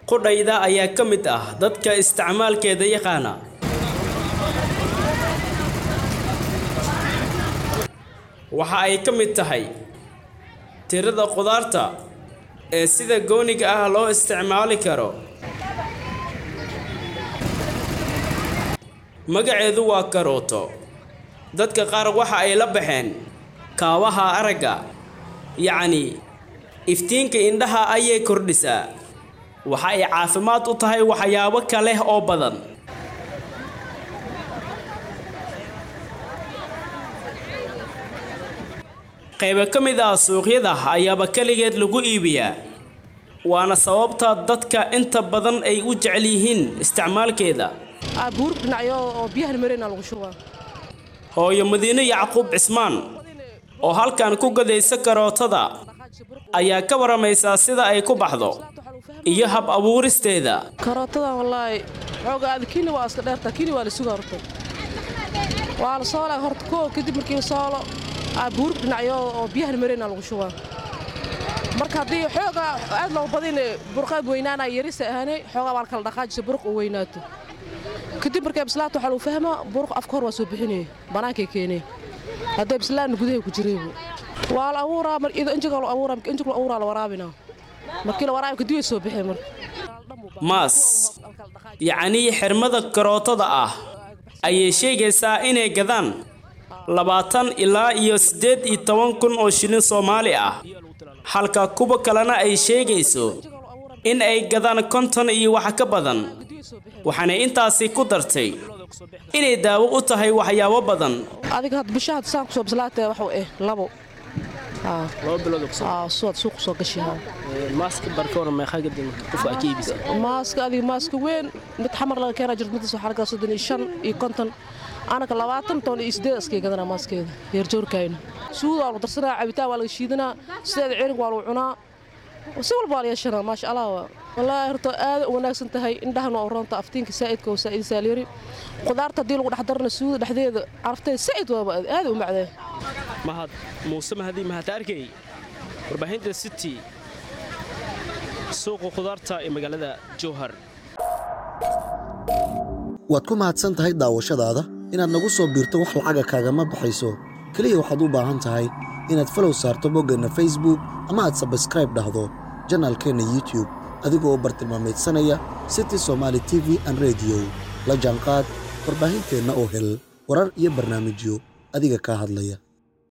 qudhayda ayaa ka mid ah dadka isticmaalkeeda yaqaana waxa ay ka mid tahay tirada qudaarta ee sida gooniga ah loo isticmaali karo magaceedu waa karooto dadka qaar waxa ay la baxeen kaabaha aragga yacni iftiinka indhaha ayay kordhisaa waxa ay caafimaad u tahay waxyaabo kale oo badan qaybo ka mid ah suuqyada ayaaba keligeed lagu iibiyaa waana sababta dadka inta badan ay u jecel yihiin isticmaalkeeda buur dhinacyo oo biyahan mareyna lagu shubaa hooyo madiine yacquub cismaan oo halkan ku gadaysa karootada ayaa ka waramaysaa sida ay ku baxdo iyo hab abuuristeeda karootadan wallaahi xooga aad kini waa iska dheertaa kini waa la sugaa horta waa la soolaa horta koo kadib markii la soolo buur dhinacyo oo biyahan mareyna lagu shubaa marka haddii xooga aad loo badin burqaad weynaanaa yarisa ahaanay xoogaa waa la kala dhaqaajisa buruq uu weynaato kadib markay bislaato waxaa lagu fahmaa buruq afka hor waa soo bixinaya bannaankay keenee hadday bislaanna gudahay ku jireebu waa la abuuraa mar ido injiga la abuuraa injiga la abuuraa la waraabinaa markii la waraabi kadib way soo bixeen marka maas yacnii xirmada karootada ah ayay sheegaysaa inay gadaan labaatan ilaa iyo siddeed iyo toban kun oo shilin soomaali ah halka kuwa kalena ay sheegayso in ay gadaan konton iyo wax ka badan waxaana intaasi ku dartay inay daawo u tahay waxyaabo badan adiga had bisha had saan kusoo bislaatee waxuu eh labo suwaad suuq soo gashihaa maaska adiga maaska weyn mid xamar laga keenaa jirta midas waxaa lagaa soddon iyo shan iyo konton anaka labaatan toban iyo siddeed askay gadanaa maaskeeda heerjoorkayna suuda waa lagu darsanaa cabitaan waa laga shiidanaa sideeda cirig waa lagu cunaa si walba waa la yeeshanaa maasha allah wallaahi horta aad u wanaagsan tahay indhahan waa uroonta aftiinka saa'idka oo saa'id saalyari qudaarta haddii lagu dhex darana suuda dhexdeeda carafteeda saa'id waaba aad u macdee mahad muuse mahadii mahad arkay warbaahinta city suuqa khudaarta ee magaalada jowhar waad ku mahadsan tahay daawashadaada inaad nagu soo biirto wax lacaga kaagama baxayso keliya waxaad u baahan tahay inaad falow saarto boggeenna facebook ama aad sabskraib dhahdo janaalkeenna youtube adigoo bartilmaamaydsanaya city somaali t v an rediyo la jaanqaad warbaahinteenna oo hel warar iyo barnaamijyo adiga kaa hadlaya